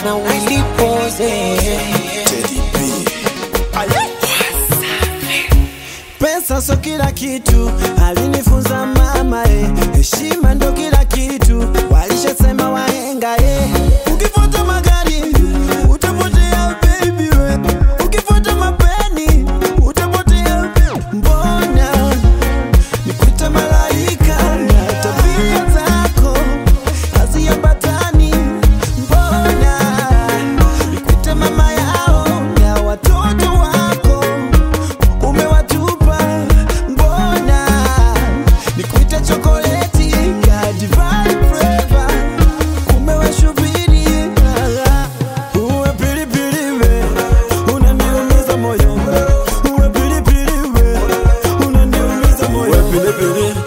na Willy Pose. Pesa so kila kitu, alinifunza mama eh. Heshima ndo kila kitu, walishasema wahenga eh. Ukifuata magari utapotea baby we, ukifuata mapeni utapotea. Mbona nikuita malaika na tabia zako haziambatani? Mbona nikuita mama yao na watoto wako umewatupa mbona nikuita chokoleti ya divine flavor umewashubiri uwe pilipili we unaniumiza moyo uwe pilipili we unaniumiza moyo uwe pilipili